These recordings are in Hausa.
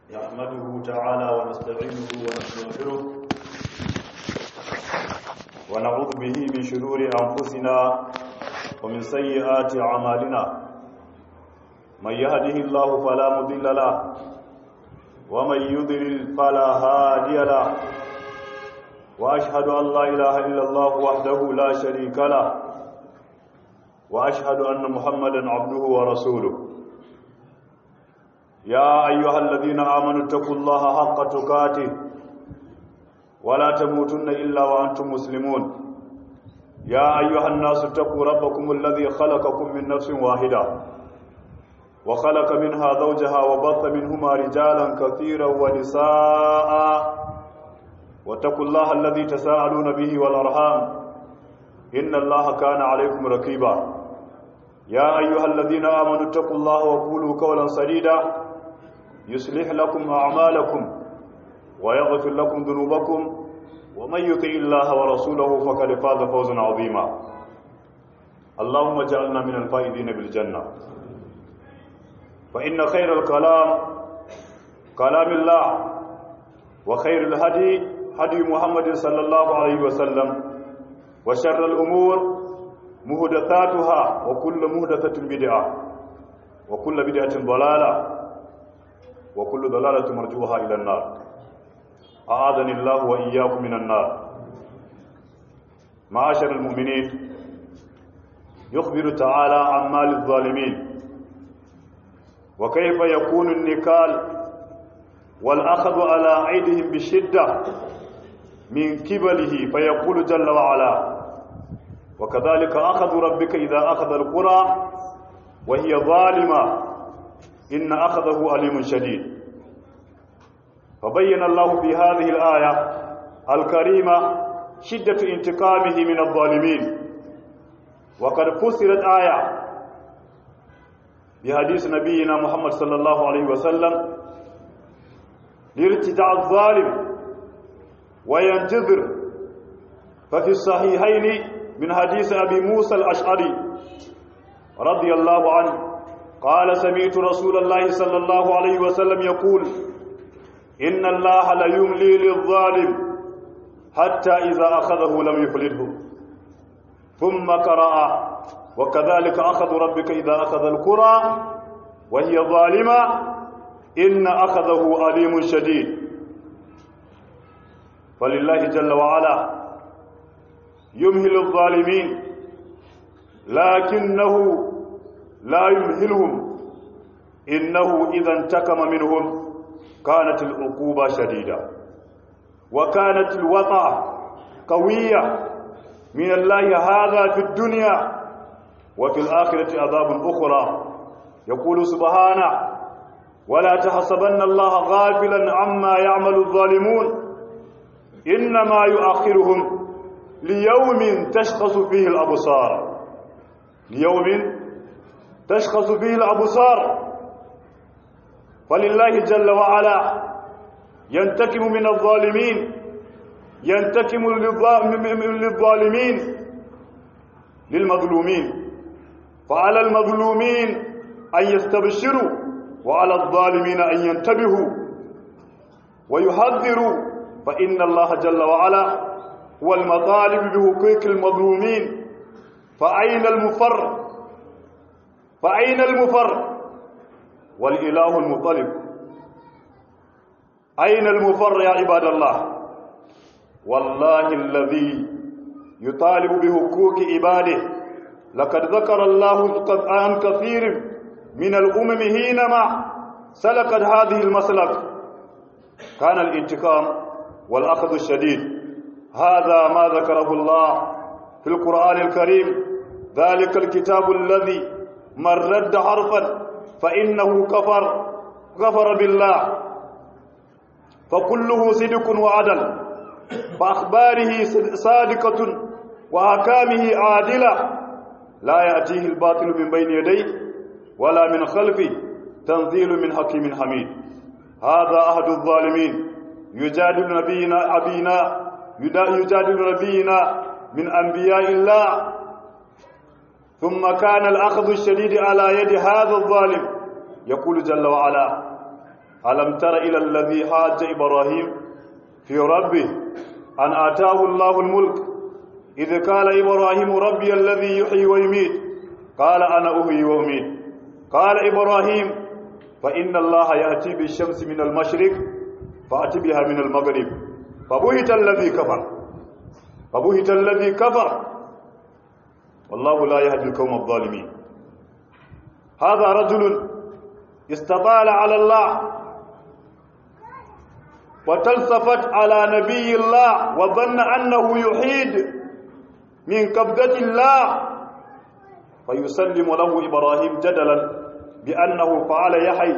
نحمده تعالى ونستعينه ونستغفره ونعوذ به من شرور أنفسنا ومن سيئات أعمالنا من يهده الله فلا مضل له ومن يضلل فلا هادي له وأشهد أن لا إله إلا الله وحده لا شريك له وأشهد أن محمدا عبده ورسوله يا أيها الذين آمنوا اتقوا الله حق تقاته ولا تموتن إلا وأنتم مسلمون يا أيها الناس اتقوا ربكم الذي خلقكم من نفس واحدة وخلق منها زوجها وبط منهما رجالا كثيرا ونساء واتقوا الله الذي تساءلون به والأرحام إن الله كان عليكم رقيبا يا أيها الذين آمنوا اتقوا الله وقولوا قولا سديدا يصلح لكم أعمالكم ويغفر لكم ذنوبكم ومن يطع الله ورسوله فقد فاز فوزا عظيما اللهم اجعلنا من الفائزين بالجنة فإن خير الكلام كلام الله وخير الهدي هدي محمد صلى الله عليه وسلم وشر الأمور مهدثاتها وكل مهدثة بدعة وكل بدعة ضلالة وكل ضلالة مرجوها إلى النار أعاذني الله وإياكم من النار معاشر المؤمنين يخبر تعالى عن مال الظالمين وكيف يكون النكال والأخذ على أيديهم بشدة من كبله فيقول جل وعلا وكذلك أخذ ربك إذا أخذ القرى وهي ظالمة إن أخذه أليم شديد فبين الله في هذه الآية الكريمة شدة انتقامه من الظالمين وقد فسرت آية بحديث نبينا محمد صلى الله عليه وسلم لارتداء الظالم وينتظر ففي الصحيحين من حديث أبي موسى الأشعري رضي الله عنه قال سمعت رسول الله صلى الله عليه وسلم يقول إن الله ليملي للظالم حتى إذا أخذه لم يفلته ثم قرأ وكذلك أخذ ربك إذا أخذ القرى وهي ظالمة إن أخذه أليم شديد فلله جل وعلا يمهل الظالمين لكنه لا يمهلهم إنه إذا انتكم منهم كانت العقوبة شديدة وكانت الوطأ قوية من الله هذا في الدنيا وفي الآخرة عذاب أخرى يقول سبحانه ولا تحسبن الله غافلا عما يعمل الظالمون إنما يؤخرهم ليوم تشخص فيه الأبصار ليوم تشخص فيه الأبصار فلله جل وعلا ينتكم من الظالمين ينتكم للظالمين للمظلومين فعلى المظلومين أن يستبشروا وعلى الظالمين أن ينتبهوا ويحذروا فإن الله جل وعلا هو المطالب بحقوق المظلومين فأين المفر فأين المفر والإله المطلب أين المفر يا عباد الله والله الذي يطالب بحقوق عباده لقد ذكر الله عن كثير من الأمم حينما سلكت هذه المسلك كان الانتقام والأخذ الشديد هذا ما ذكره الله في القرآن الكريم ذلك الكتاب الذي من رد حرفا فإنه كفر كفر بالله فكله صدق وعدل فأخباره صادقة وأحكامه عادلة لا يأتيه الباطل من بين يديه ولا من خلفه تنزيل من حكيم حميد هذا أحد الظالمين يجادل نبينا أبينا يجادل نبينا من أنبياء الله ثم كان الأخذ الشديد على يد هذا الظالم يقول جل وعلا ألم تر إلى الذي حاج إبراهيم في ربه أن آتاه الله الملك إذ قال إبراهيم ربي الذي يحيي ويميت قال أنا أحيي وأميت قال إبراهيم فإن الله يأتي بالشمس من المشرق فأتي بها من المغرب فبهت الذي كفر فبهت الذي كفر والله لا يهدي القوم الظالمين هذا رجل استطال على الله وتلصفت على نبي الله وظن أنه يحيد من قبضة الله فيسلم له إبراهيم جدلا بأنه فعل يحيي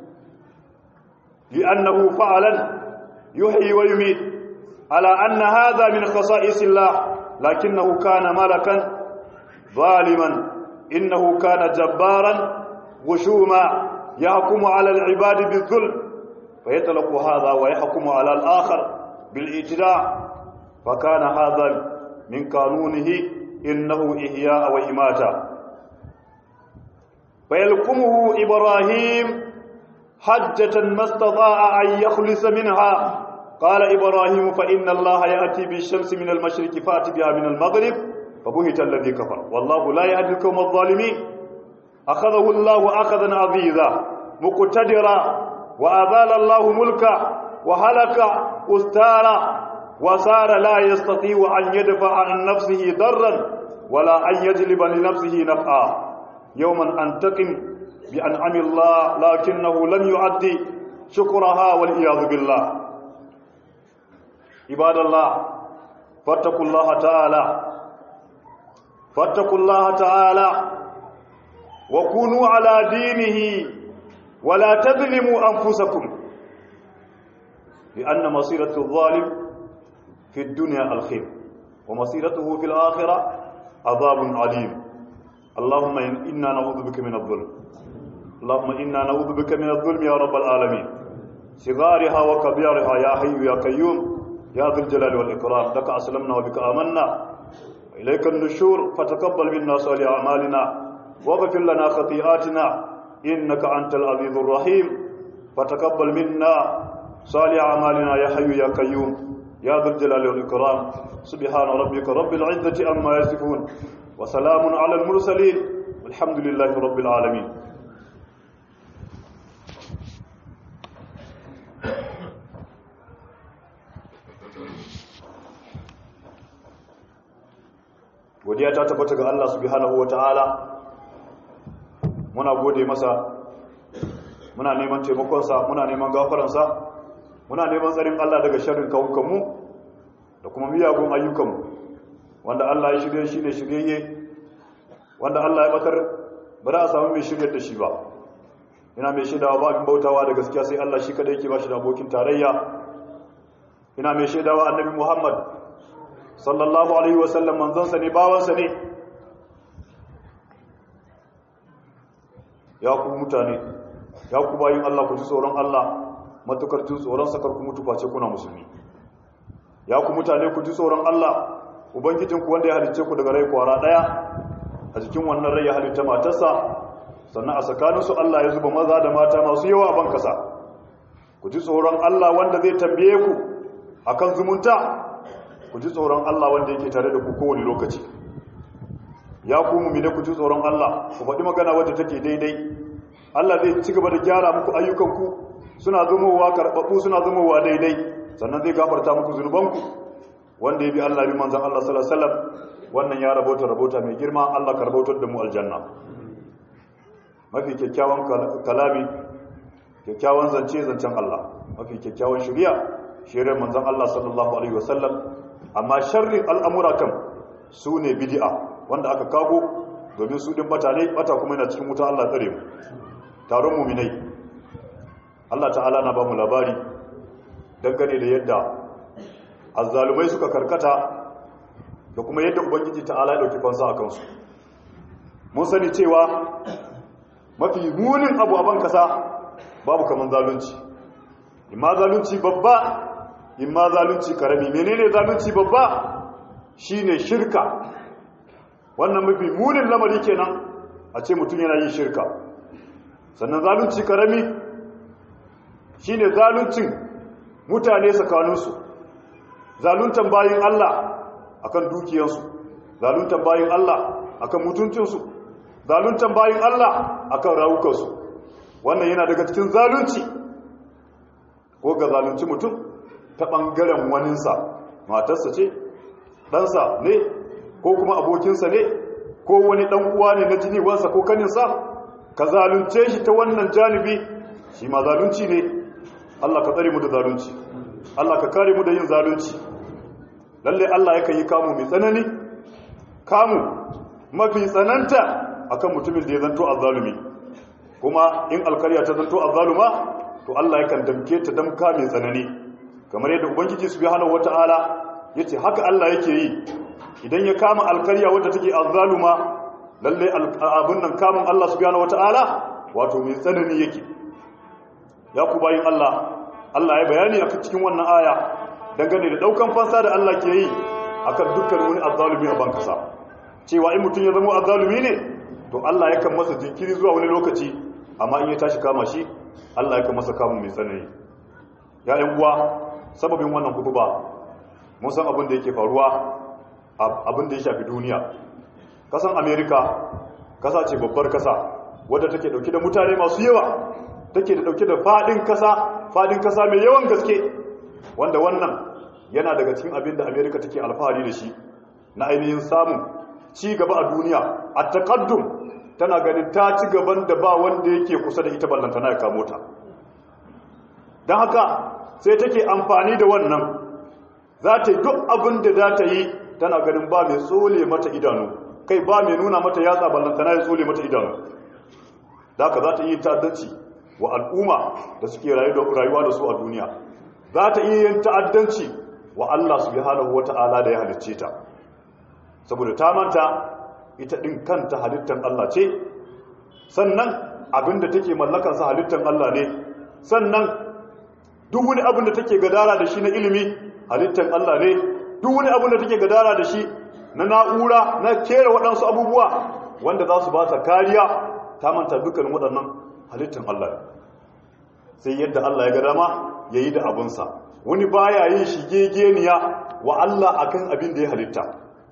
لأنه فعلا يحيي ويميت على أن هذا من خصائص الله لكنه كان ملكا ظالما إنه كان جبارا غشوما يحكم على العباد بالظلم فيطلق هذا ويحكم على الآخر بالاعتداء فكان هذا من قانونه إنه إحياء وإماتة فيلقمه إبراهيم حجة ما استطاع أن يخلص منها قال إبراهيم فإن الله يأتي بالشمس من المشرق فأتي بها من المغرب فبهت الذي كفر والله لا يهدي القوم الظالمين أخذه الله أخذا عزيزا مقتدرا وأذال الله ملكه وهلك أستارا وصار لا يستطيع أن يدفع عن نفسه ضرا ولا أن يجلب لنفسه نفعا يوما أنتقم بأنعم الله لكنه لم يؤدي شكرها والعياذ بالله عباد الله فاتقوا الله تعالى فاتقوا الله تعالى وكونوا على دينه ولا تظلموا أنفسكم لأن مصيرة الظالم في الدنيا الخير ومصيرته في الآخرة عذاب عليم اللهم إنا نعوذ بك من الظلم اللهم إنا نعوذ بك من الظلم يا رب العالمين صغارها وكبيرها يا حي يا قيوم يا ذو الجلال والإكرام لك أسلمنا وبك آمنا إليك النشور فتقبل منا صالح أعمالنا واغفر لنا خطيئاتنا إنك أنت العزيز الرحيم فتقبل منا صالح أعمالنا يا حي يا قيوم يا ذو الجلال والإكرام سبحان ربك رب العزة عما يصفون وسلام على المرسلين والحمد لله رب العالمين godiya ta tabbata ga Allah subhanahu wataala muna gode masa muna neman taimakonsa muna neman gafaransa muna neman tsarin Allah daga sharrin kawukanmu da kuma miyagun ayyukanmu wanda Allah ya shirye shi ne shiryayye wanda Allah ya batar ba za a samu mai shiryar da shi ba ina mai shaidawa ba abin bautawa da gaskiya sai Allah shi kada yake ba shi da abokin tarayya ina mai shaidawa annabi Muhammad sallallahu alaihi wasallam manzansa ne bawansa ne ya ku mutane ya ku bayin Allah ku ji tsoron Allah matukar jin tsoron sakar ku mutu face kuna musulmi ya ku mutane ku ji tsoron Allah ubangijinku wanda ya halicce ku daga rai kwara daya a cikin wannan rai ya halitta matarsa sannan a tsakaninsu Allah ya zuba maza da mata masu yawa a ban kasa ku ji tsoron Allah wanda zai tambaye ku akan zumunta ku ji tsoron Allah wanda yake tare da ku kowane lokaci ya ku mumine ku ji tsoron Allah ku faɗi magana wadda take daidai Allah zai ci gaba da gyara muku ayyukanku suna zumowa karɓaɓɓu suna zumowa daidai sannan zai gafarta muku zunubanku wanda ya bi Allah bi manzan Allah sallallahu alaihi wasallam wannan ya rabota rabota mai girma Allah ka rabautar da mu aljanna mafi kyakkyawan kalami kyakkyawan zance zancen Allah mafi kyakkyawan shari'a shari'ar manzan Allah sallallahu alaihi wasallam amma sharrin al'amura kan su ne bid'a wanda aka kago domin su din bata ne bata kuma yana cikin wuta Allah tsare mu taron muminai Allah ta'ala na ba mu labari dangane da yadda azzalumai suka karkata da kuma yadda ubangiji ta'ala ya dauki fansa a kansu mun sani cewa mafi munin abu a ban kasa babu kaman zalunci imma zalunci babba imma zalunci karami menene zalunci babba shine shirka wannan mafi munin lamari kenan a ce mutum yana yin shirka sannan zalunci karami shine zaluncin mutane tsakaninsu zaluntan bayin Allah akan dukiyansu zaluntan bayin Allah akan mutuncinsu zaluntan bayin Allah akan rawukansu wannan yana daga cikin zalunci ko ga zalunci mutum ta ɓangaren waninsa matarsa ce ɗansa ne ko kuma abokinsa ne ko wani ɗan uwa ne na jini wansa ko kaninsa ka zalunce shi ta wannan janibi shi ma zalunci ne Allah ka tsare mu da zalunci Allah ka kare mu da yin zalunci lalle Allah yakan yi kamu mai tsanani kamu mafi tsananta akan mutumin da ya zanto azzalumi kuma in alkarya ta zanto azzaluma to Allah yakan damke ta damka mai tsanani kamar yadda ubangiji subhanahu wataala yace haka Allah yake yi idan ya kama alkarya wadda take azzaluma lalle abun nan kamun Allah subhanahu wataala wato mai tsanani yake ya ku bayin Allah Allah ya bayani a cikin wannan aya dangane da daukan fansa da Allah ke yi akan dukkan wani azzalumi a bankasa cewa in mutum ya zama azzalumi ne to Allah yakan masa jinkiri zuwa wani lokaci amma in ya tashi kama shi Allah yakan masa kamun mai tsanani ya yan uwa sababin wannan kutuba mun san abin da yake faruwa abin da ya shafi duniya kasan America kasa ce babbar kasa wadda take dauke da mutane masu yawa take da dauke da fadin kasa fadin kasa mai yawan gaske wanda wannan yana daga cikin abin da America take alfahari da shi na ainihin samun ci gaba a duniya a taqaddum tana ganin ta ci gaban da ba wanda yake kusa da ita ballantana ya kamo ta don haka sai take amfani da wannan za ta yi duk abin da za ta yi tana ganin ba mai tsole mata idanu kai ba mai nuna mata yatsa ballantana ya tsole mata idanu da haka za ta yi ta'addanci wa al'umma da suke rayuwa da su a duniya za ta iya yin ta'addanci wa Allah subhanahu wata'ala da ya halicce ta saboda ta manta ita ɗin kanta halittar Allah ce sannan abinda take mallakansa halittar Allah ne sannan duk wani abin da take gadara da shi na ilimi halittar Allah ne duk wani abin da take gadara da shi na na'ura na kera waɗansu abubuwa wanda za su ba ta kariya ta manta dukkan waɗannan halittar Allah ne sai yadda Allah ya ga dama ya yi da abinsa wani baya yin shigegeniya wa Allah akan abin da ya halitta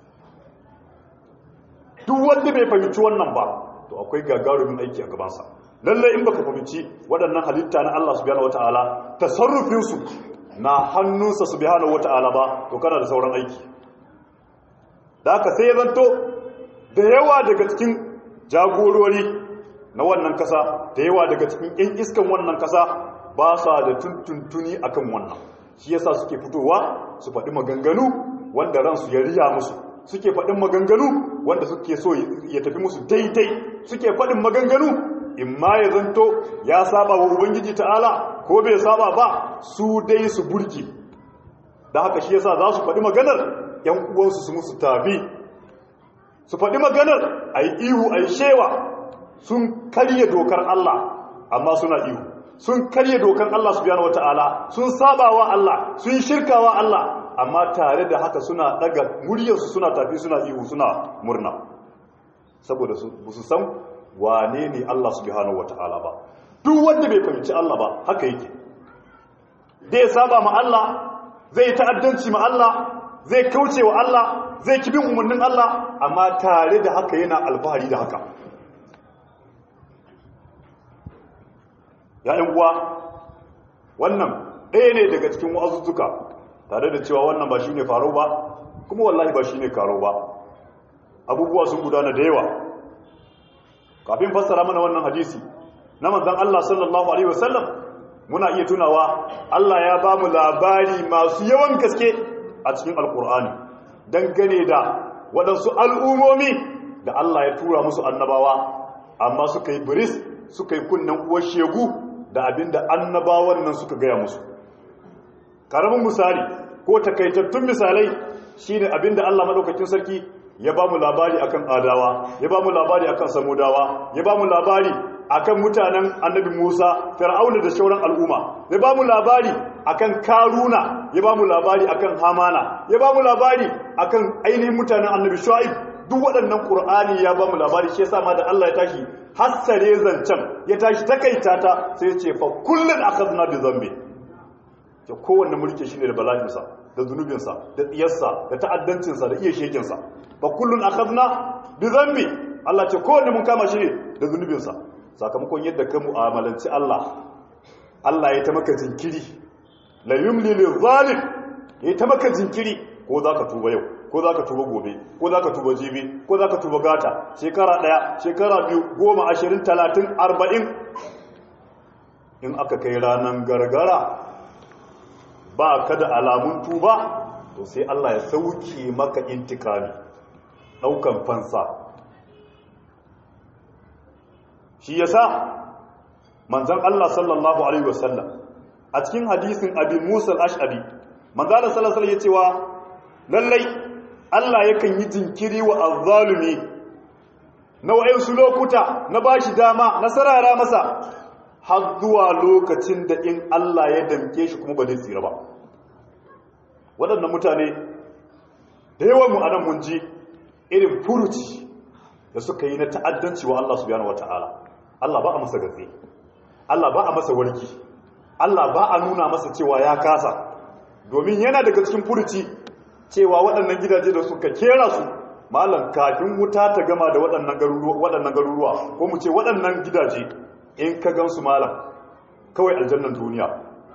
duk wanda bai fahimci wannan ba to akwai gagarumin aiki a gabansa lalle in baka fahimci waɗannan halitta na Allah subhanahu wataala tasarrufin su na hannunsa subhanahu wataala ba to kana da sauran aiki da haka sai ya zanto da yawa daga cikin jagorori na wannan kasa da yawa daga cikin ƴan iskan wannan kasa ba sa da tuntuntuni akan wannan shi yasa suke fitowa su faɗi maganganu wanda ransu ya riya musu suke faɗin maganganu wanda suke so ya tafi musu daidai suke faɗin maganganu in ma ya zanto ya saba wa ubangiji ta'ala ko bai saba ba su dai su burki da haka shi yasa za su faɗi maganar yan uwansu su musu tafi su faɗi maganar a yi ihu a yi shewa sun karye dokar Allah amma suna ihu sun karye dokar Allah subhanahu wata'ala sun saba wa Allah sun shirka wa Allah amma tare da haka suna daga muryarsu suna tafi suna ihu suna murna saboda su san wane ne Allah subhanahu wata'ala ba duk wanda bai fahimci Allah ba haka yake zai saba ma Allah zai ta'addanci ma Allah zai kauce wa Allah zai kibin umarnin Allah amma tare da haka yana alfahari da haka ya'yan uwa wannan ɗaya ne daga cikin wa'azuzzuka tare da cewa wannan ba shi ne faro ba kuma wallahi ba shi ne karo ba abubuwa sun gudana da yawa kafin fassara mana wannan hadisi na manzan Allah sallallahu Alaihi wasallam muna iya tunawa Allah ya ba mu labari masu yawan gaske a cikin alkur'ani dangane da waɗansu al'ummomi da Allah ya tura musu annabawa amma suka yi biris suka yi kunnen uwar shegu da abinda annabawan nan suka gaya musu karamin misali ko takaitattun misalai shine abinda Allah madaukakin sarki ya ba mu labari akan adawa ya ba mu labari akan samudawa ya ba mu labari akan mutanen annabi Musa fir'auna da shauran al'umma ya ba mu labari akan karuna ya ba mu labari akan hamana ya ba mu labari akan ainihin mutanen annabi shu'aib duk waɗannan ƙur'ani ya ba mu labari shi yasa ma da Allah ya tashi hassare zancen ya tashi takaita ta sai ya ce fa kullun akhadna bi dhanbi ke kowanne mulki shine da bala'insa da zunubinsa da tsiyarsa da ta'addancinsa da iya shekinsa fa kullun akhadna bi dhanbi Allah ce kowanne mun kama shi ne da zunubinsa sakamakon yadda ka mu'amalanci Allah Allah ya ta maka jinkiri la yumli lil zalim ya ta maka jinkiri ko zaka tuba yau ko za ka tuba gobe ko za ka tuba jibi ko za ka tuba gata shekara ɗaya shekara biyu goma ashirin talatin arba'in in aka kai ranar gargara ba ka da alamun tuba to sai Allah ya sauke maka intikami ɗaukan fansa shi yasa manzon Allah sallallahu alaihi wasallam a cikin hadisin abin musa al-ash'ari manzon Allah sallallahu alaihi wasallam ya cewa lallai Allah yakan yi jinkiri wa azzalumi na wa'insu lokuta na bashi dama na sarara masa har zuwa lokacin da in Allah ya damke shi kuma ba zai tsira ba waɗannan mutane da yawan mu anan mun ji irin furuci da suka yi na ta'addanci wa Allah subhanahu wata'ala Allah ba a masa gatsi Allah ba a masa warki Allah ba a nuna masa cewa ya kasa domin yana daga cikin furuci cewa waɗannan gidaje da suka kera su malam kafin wuta ta gama da waɗannan garuruwa waɗannan garuruwa ko mu ce waɗannan gidaje in ka gansu malam kawai aljannan duniya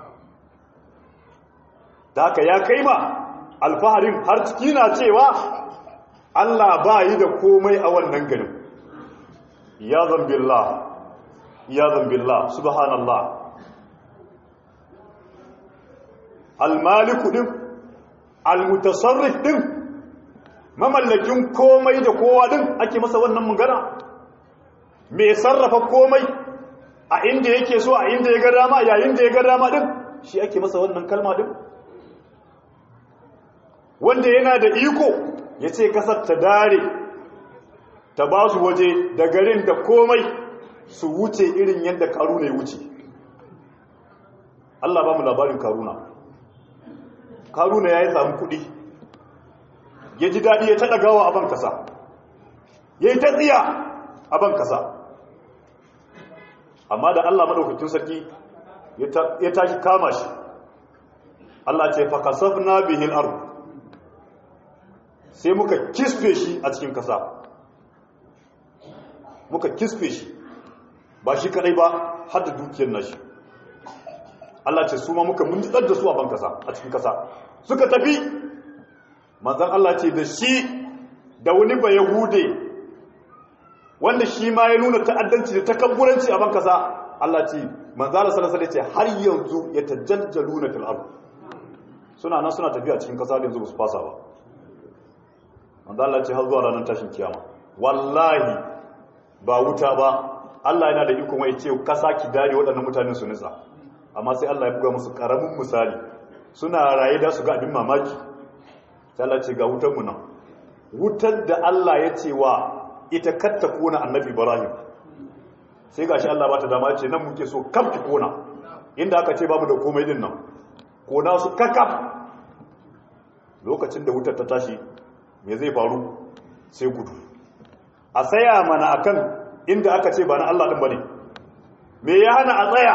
da haka ya kai ma alfaharin har ciki na cewa Allah ba yi da komai a wannan garin ya zambillah ya zambillah subhanallah almaliku din almutasarrif din mamallakin komai da kowa din ake masa wannan magana mai sarrafa komai a inda yake so a inda ya ga dama yayin da ya ga dama din shi ake masa wannan kalma din wanda yana da iko ya ce kasar ta dare ta ba su waje da garin da komai su wuce irin yadda karuna ya wuce Allah ba mu labarin karuna karuna ya yi samun kudi ya ji daɗi ya taɗa gawa a ban kasa ya yi ta tsiya a ban kasa amma da Allah maɗaukakin sarki ya tashi kama shi Allah ce fakasaf na bihin ardu sai muka kisfe shi a cikin kasa muka kisfe shi ba shi kadai ba har da dukiyar nashi Allah ce su ma muka munjitsar da su a ban kasa a cikin kasa suka tafi manzan Allah ce da shi da wani ba yahude wanda shi ma ya nuna ta'addanci da takabburanci a ban kasa Allah ce manzan Allah sallallahu alaihi ce har yanzu ya tajajjaluna fil ard suna nan suna tafiya cikin kasa da yanzu ba su fasa ba wanda Allah ce har zuwa ranar tashin kiyama wallahi ba wuta ba Allah yana da iko mai ce kasa ki dare waɗannan mutanen su nitsa amma sai Allah ya buga musu karamin misali suna raye da su ga abin mamaki sai Allah ce ga wutar mu nan wutar da Allah ya ce wa ita katta kona annabi Ibrahim sai gashi Allah ba ta dama ce nan muke so kam ki kona inda aka ce babu da komai din nan kona su kakaf lokacin da wutar ta tashi me zai faru sai gudu a tsaya mana akan inda aka ce ba na Allah din bane me ya hana a tsaya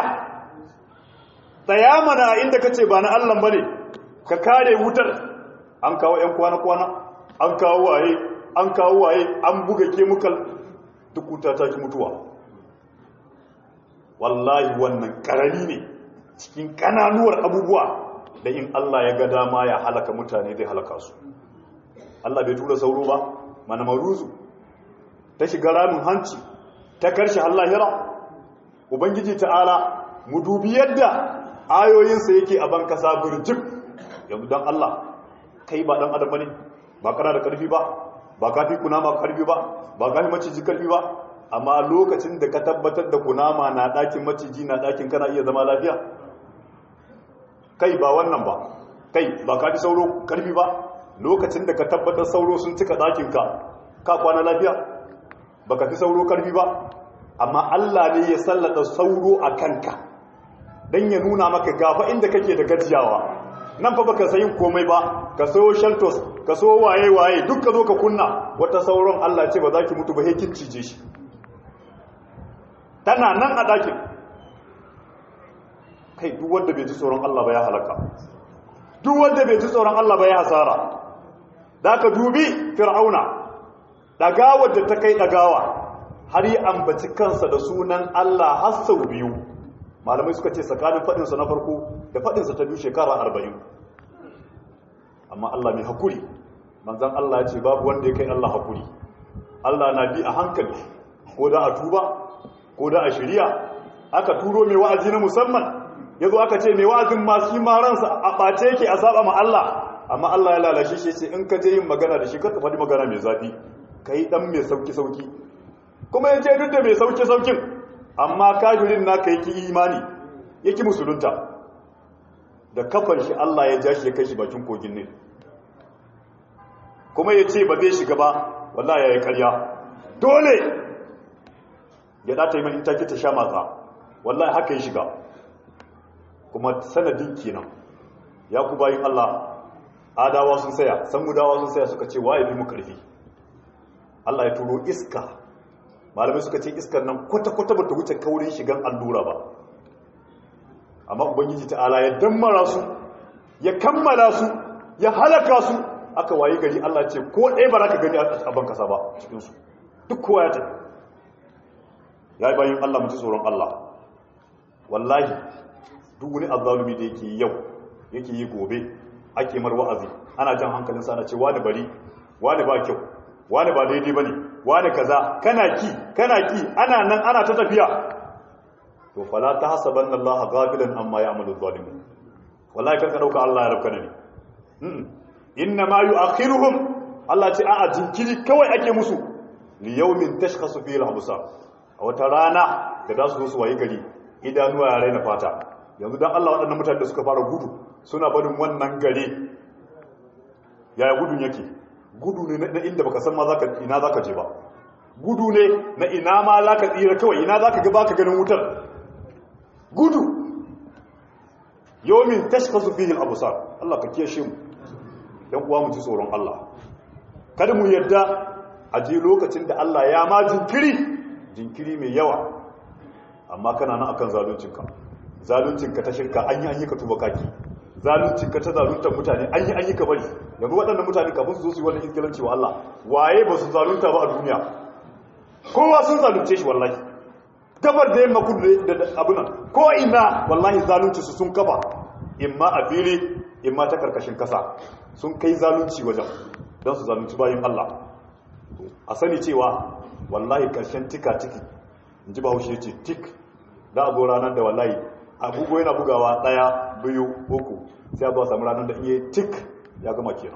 tsaya mana inda ka ce ba na Allah bane ka kare wutar an kawo yan kwana kwana an kawo waye an kawo waye an buga chemical duk wuta ta ki mutuwa wallahi wannan karami ne cikin kananuwar abubuwa da in Allah ya ga dama ya halaka mutane zai halaka su Allah bai tura sauro ba mana maruzu ta shiga ramin hanci ta karshe lahira ubangiji ta'ala mu dubi yadda ayoyinsa yake a ban kasa burjik yanzu dan Allah kai ba dan adam bane ba kana da karfi ba ba kafi kunama karfi ba ba kafi maciji karfi ba amma lokacin da ka tabbatar da kunama na dakin maciji na dakin kana iya zama lafiya kai ba wannan ba kai ba kafi sauro karfi ba lokacin da ka tabbatar sauro sun cika ɗakinka ka kwana lafiya ba ka fi sauro karfi ba amma Allah ne ya sallata sauro a kanka don ya nuna maka gafa inda kake da gajiyawa nan fa baka sayin komai ba ka sayo sheltos ka sayo waye waye duk ka zo ka kunna wata sauran Allah ce ba za ki mutu ba he kin cije shi tana nan a dakin kai duk wanda bai ji tsoron Allah ba ya halaka duk wanda bai ji tsoron Allah ba ya hasara da ka dubi fir'auna dagawa da ta kai dagawa har yi ambaci kansa da sunan Allah har sau biyu malamai suka ce tsakanin faɗinsa na farko da faɗinsa ta biyu shekara arba'in amma Allah mai hakuri manzan Allah ya ce babu wanda ya kai Allah hakuri Allah na bi a hankali ko da a tuba ko da a shirya aka turo mai wa'azi na musamman ya zo aka ce mai wa'azin masu ma ransa a ɓace yake a saba ma Allah amma Allah ya lalashe shi ce in ka je yin magana da shi ka faɗi magana mai zafi ka yi ɗan mai sauki-sauki kuma ya ce duk da mai sauki-saukin amma kafirin naka yake imani yake musulunta da kafar shi Allah ya ja shi ya kai shi bakin kogin ne kuma ya ce ba zai shiga ba wallahi ya yi karya dole ya ɗata yi mani take ta sha matsa wallahi haka ya shiga kuma sanadin kenan ya ku bayin Allah adawa sun saya samudawa sun saya suka ce waye bi mu karfi Allah ya turo iska malamai suka ce iskar nan kwata-kwata ba ta wuce kaurin shigan allura ba amma ubangiji ta'ala ya dammara su ya kammala su ya halaka su aka wayi gari Allah ce ko ɗaya ba za ka gani a ban kasa ba cikinsu duk kowa ya tafi ya yi bayan Allah mutu tsoron Allah wallahi duk wani azzalumi da yake yau yake yi gobe ake mar wa'azi ana jan hankalin sa na ce wani bari wani ba kyau wani ba daidai bane wani kaza kana ki kana ki ana nan ana ta tafiya to fala tahsabanna Allah ghafilan amma ya'malu zalimun wallahi karka dauka Allah ya rabka ne inna ma yu'akhiruhum Allah ce a'a jinkiri kawai ake musu li yawmin tashkhasu fihi al-absar a wata rana da za su zo su wayi gari idanuwa ya raina fata yanzu dan Allah waɗannan mutane da suka fara gudu suna barin wannan gari yaya gudun yake gudu ne na inda baka san ma zaka ina zaka je ba gudu ne na ina ma zaka tsira kawai ina zaka ga baka ganin wutar gudu yawmin tashkhasu fihi al-absar Allah ka kiyashe mu dan uwa mu ji tsoron Allah kada mu yadda a je lokacin da Allah ya ma jinkiri jinkiri mai yawa amma kana nan akan zaluncinka zaluncinka ta shirka an yi an yi ka tuba kaki zaluncinka ta zaluntar mutane an yi an yi ka bari yanzu waɗannan mutane kafin su zo su yi wannan izgilanci wa Allah waye ba su zalunta ba a duniya kowa sun zalunce shi wallahi gabar da yamma kudu da abu nan ko ina wallahi zalunci su sun kafa imma a fili imma ta karkashin kasa sun kai zalunci wajen don su zalunci bayan Allah a sani cewa wallahi karshen tika tiki in ji bahaushe ce tik da abu ranar da wallahi abubuwa yana bugawa daya biyu uku sai abuwa samu ranar da iya tik ya gama kenan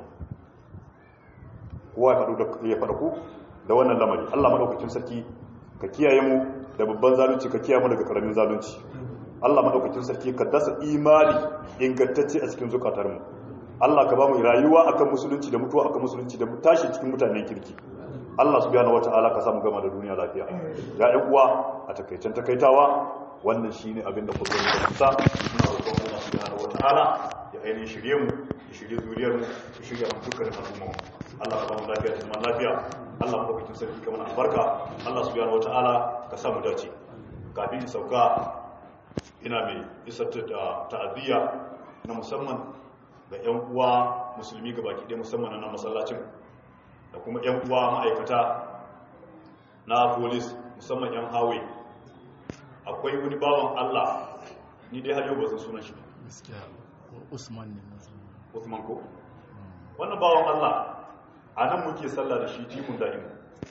kowa ya faɗa ku da wannan lamari Allah maɗaukacin sarki ka kiyaye mu da babban zalunci ka kiyaye mu daga karamin zalunci Allah maɗaukacin sarki ka dasa imani ingantacce a cikin zukatar mu Allah ka ba mu rayuwa akan musulunci da mutuwa akan musulunci da tashi cikin mutanen kirki Allah subhanahu wata'ala ka samu gama da duniya lafiya ya ɗan uwa a takaicen takaitawa wannan shine abin da kullum da kusa muna roƙon Allah subhanahu wata'ala ya ainihin shirye mu ya shirye zuriyar mu ya shirye mu dukkan al'umma Allah ka ba mu lafiya da zaman lafiya Allah mu ɗaukakin sarki ka mana albarka Allah subhanahu wata'ala ka samu dace kafin in sauka ina mai isar da ta'aziyya na musamman ga 'yan uwa musulmi gabaki ɗaya musamman na masallacin da kuma 'yan uwa ma'aikata na polis musamman 'yan hawe akwai wani bawan Allah ni dai har yau ba zan suna shi usman ne Usman ko wannan bawan Allah a nan muke sallah da shi jimun da'imu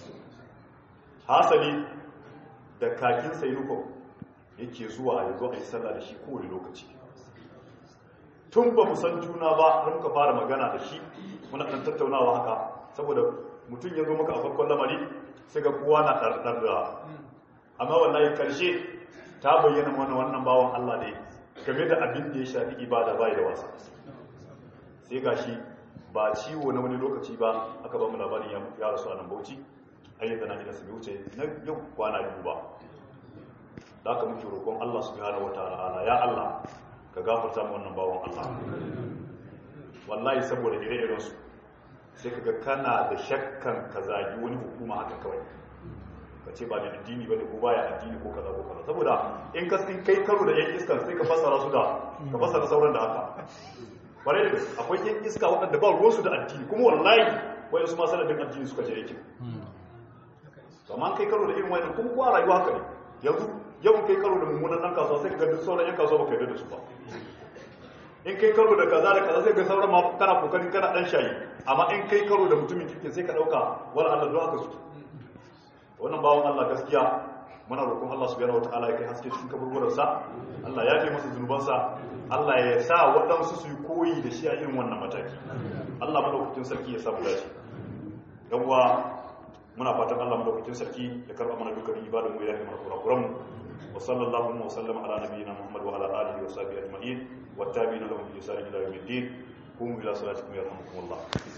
hasali da kakin sayuko yake zuwa ya zo a yi sallah da shi kowane lokaci tun ba mu san juna ba har muka fara magana da shi muna ɗan tattaunawa haka saboda mutum ya zo maka a farkon lamari sai ga kowa na ɗarɗar da amma wallahi karshe ta bayyana mana wannan bawan Allah ne game da abin da ya shafi ibada bai da wasa sai ga shi ba ciwo na wani lokaci ba aka ba mu labarin ya rasu a nan bauchi ayyuka na su wuce na yau kwana biyu ba da aka muke roƙon Allah subhanahu wataala ya Allah ka gafarta mu wannan bawan Allah wallahi saboda ire-iren su sai kaga kana da shakkan ka zagi wani hukuma haka kawai ka ce ba da addini bane ko baya addini ko kaza ko kaza saboda in ka in kai karo da yan iskan sai ka fassara su da ka fassara sauran da haka bare da gaske akwai yan iska waɗanda ba ruwansu da addini kuma wallahi wai su ma sanadin addini suka je yake amma kai karo da irin wani kuma kuwa rayuwa haka ne yanzu yawan kai karo da mummunan ɗan kasuwa sai ka ga duk sauran yan kasuwa baka yarda da su ba in kai karo da kaza da kaza sai ga sauran ma kana kokarin kana dan shayi amma in kai karo da mutumin kirkin sai ka dauka wala Allah don haka suke wannan bawon Allah gaskiya muna roƙon Allah subhanahu wataala ya kai haske cikin kaburburan sa Allah ya kai masa zunubansa Allah ya sa waɗansu su yi koyi da shi a irin wannan mataki Allah madaukakin sarki ya samu dace yan uwa muna fatan Allah madaukakin sarki ya karba mana dukkan ibadan mu ya kai mana kurakuran mu wa sallallahu wa sallama ala nabiyyina Muhammad wa ala alihi wa sahbihi ajma'in wa tabi'ina lahum bi ihsan ila yawmiddin qumu ila salatikum yarhamukumullah